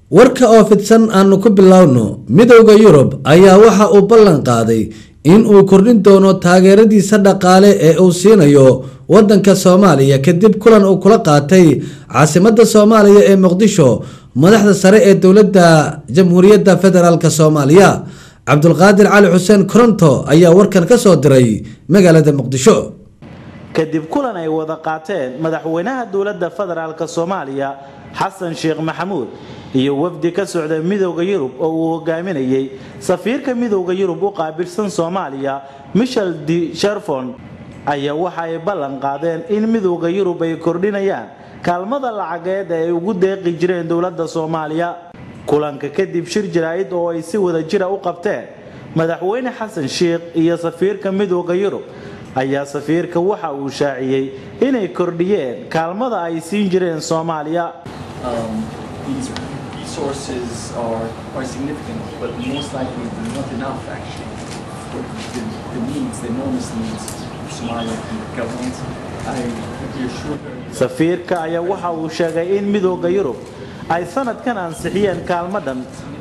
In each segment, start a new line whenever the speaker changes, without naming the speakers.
warka oo fidsan aanu ku bilowno midowda yurub ayaa waxa uu ballan qaaday in uu kordhin doono taageeradiisa dhaqaale ee uu siinayo wadanka soomaaliya kadib kulan uu kula qaatay caasimada soomaaliya ee muqdisho madaxda sare ee dowladda jamhuuriyadda federaalk soomaaliya cabdulqaadir cali xuseen koronto ayaa warkan ka soo diray magaalada muqdisho
kadib kulan ay wada qaateen madaxweynaha dowladda federaalk soomaaliya xasan sheekh maxamuud iyo wafdi ka socda midowda yurub oo uu hogaaminayay safiirka midowda yurub u qaabilsan soomaaliya michel de sherfon ayaa waxa ay ballan qaadeen in midowda yurub ay kordhinayaan kaalmada lacageed ee ay ugu deeqi jireen dowladda soomaaliya kulanka kadib shir jaraa'id oo ay si wada jira u qabteen madaxweyne xasan sheekh iyo safiirka midowda yurub ayaa safiirka waxa uu shaaciyey inay kordhiyeen kaalmada ay siin jireen soomaaliya
resources are quite significant, but most likely not enough actually for the, the needs, the enormous needs of Somalia and the government. I reassure her.
safiirka ayaa waxa uu sheegay in midowda yurub ay sanadkan ansixiyeen kaalmadan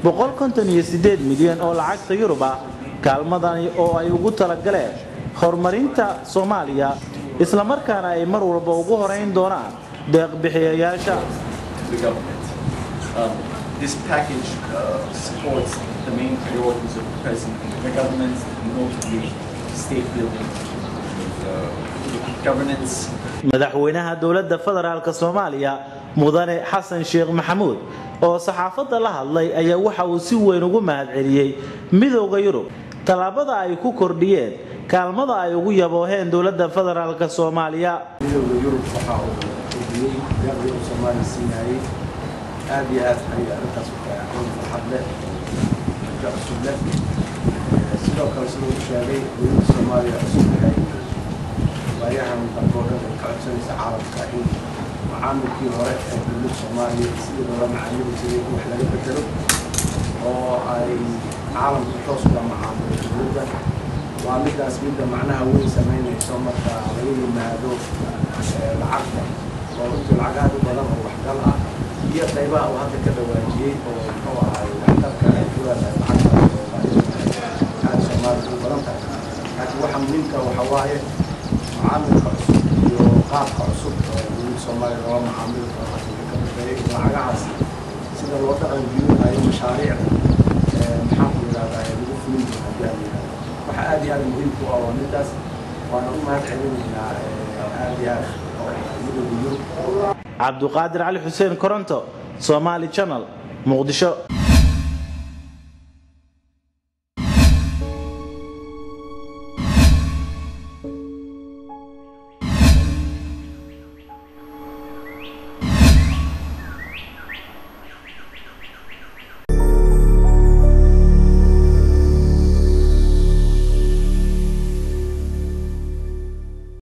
milyan oo lacagta yurub ah kaalmadani oo ay ugu talagaleen horumarinta soomaaliya islamarkaana ay mar walba ugu horeyn doonaan deeqbixiyayaasha
the government. Um, this package uh, supports the main priorities of the president and the government, notably state building, uh, governance,
madaxweynaha dowladda federaalk soomaaliya mudane xasan sheekh maxamuud oo saxaafadda la hadlay ayaa waxa uu si weyn ugu mahadceliyey midowda yurub tallaabada ay ku kordhiyeen kaalmada ay ugu yabooheen dowladda federaalk soomaaliya
midowda yurub waxa uu kordhiyey deeqdii uu soomaaliya siinayay aad iyo aad ayay arrintaas u tahay aqoon farxad leh dadka cusub leh sidoo kale siduu u sheegay dowladda soomaaliya cusub waxay waayahan dalkoo dhan ay ka codsanaysa caalamka in macaamilkii hore ee dowladda soomaaliya sidii loola macaamili jiray in wax laga bedelo oo ay caalamka toos ula macaamilo dowladda waa midaas midda macnaha weyn samaynayso marka laga yimaado lacagta oo runtii lacag aad u badan oo waxgal ah iyo qaybaha uu hadda ka dhawaajiyey oo muxuu ahay waxtarka ay ku leedahay lacagta aad soomaaliya u badan tahay laakiin waxa muhiimka waxa waaye macaamilka cusub iyo qaabka cusub oo dowladda soomaaliya loola macaamili karo afrika ka dambeeyay lacagahaas sida loo dhaqan gelinayo mashaariicda maxaan ku yidhahdaa lagu fulin doono haddii aan yidhahdo waxa aad iyo aad muhiim ku ah waa midaas waana u mahad celinaynaa aad iyo aad oo midowda yurub
cabduqaadir cali xuseen koronto somaali channel muqdisho